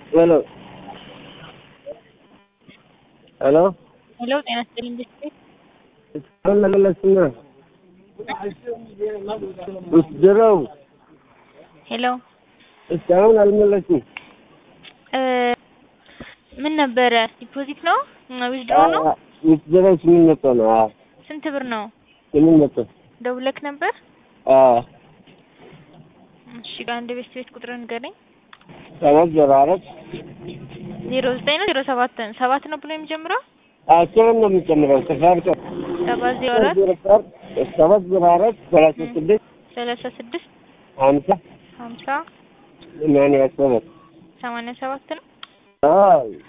ሄሎ ሄሎ ሄሎ ጤና ይስጥልኝ ቤተሰብ እስካሁን አልመለስም። ውስድረው ሄሎ እስካሁን አልመለስም። እ ምን ነበረ ዲፖዚት ነው ዊዝድሮ ነው ውስድረው ስምንት መቶ ነው። አዎ ስንት ብር ነው ስምንት መቶ ደውለክ ነበር አዎ እሺ ጋር አንድ ቤት ቤት ቁጥር ንገረኝ ሰባት ዜሮ አራት ዜሮ ዘጠኝ ነው ዜሮ ሰባት ሰባት ነው ብሎ የሚጀምረው አስርን ነው የሚጨምረው ተሳርቀ ሰባት ዜሮ አራት ሰባት ዜሮ አራት ሰላሳ ስድስት ሰላሳ ስድስት ሀምሳ ሀምሳ ሰማንያ ሰባት ሰማንያ ሰባት ነው አዎ